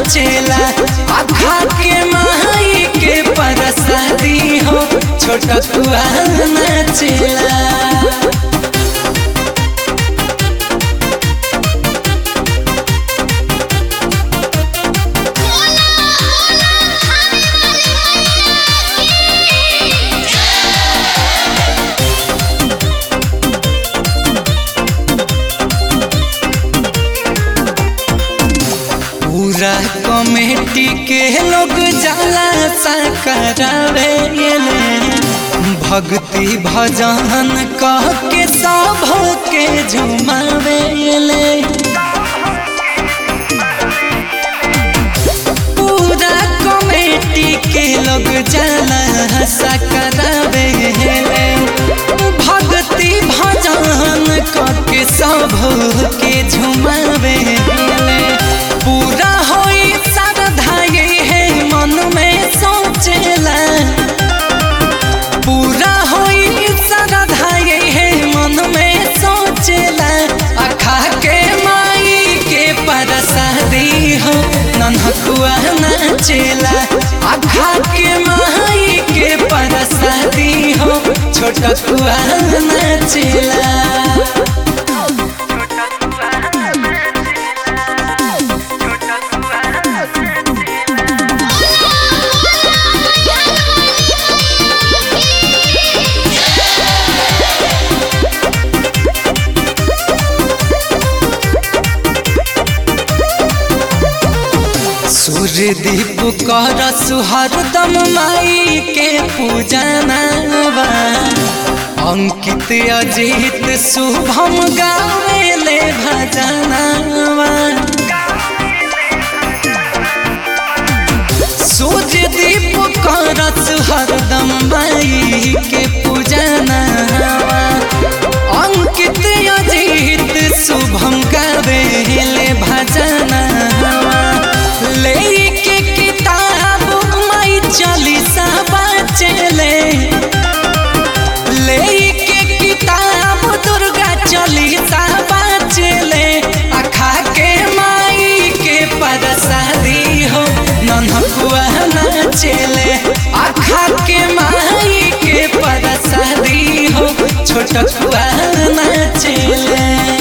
नाचेला आखा के माई के परसादी हो छोटकुआ नाचेला पूरा कमेटी के लोग जाला सा करावे भक्ति भजन कह के सब के झुमावे पूरा कमेटी के लोग जाला सा करावे भक्ति भजन कह के सब के झुमावे पूरा होई श्रद्धा ये है मन में सोचेला पूरा होई श्रद्धा ये है मन में सोचेला अखा के माई के परसादी हो नन्हकुआ नाचेला अखा के माई के परसादी हो छोटकुआ नाचेला सूर्य दीप कर सुहरदम माई के पूजनवा अंकित अजीत शुभम गावेले भजनवा सूर्य दीप कर सुहरदम माई के पूजनवा अंकित अजीत शुभम गावेले भजनवा लेके किताब माई चालीसा बचले लेके किताब दुर्गा चालीसा बचले अखा के माई के परसादी हो नन्हकुआ नाचले अखा के माई के परसादी हो छोटकुआ नाचले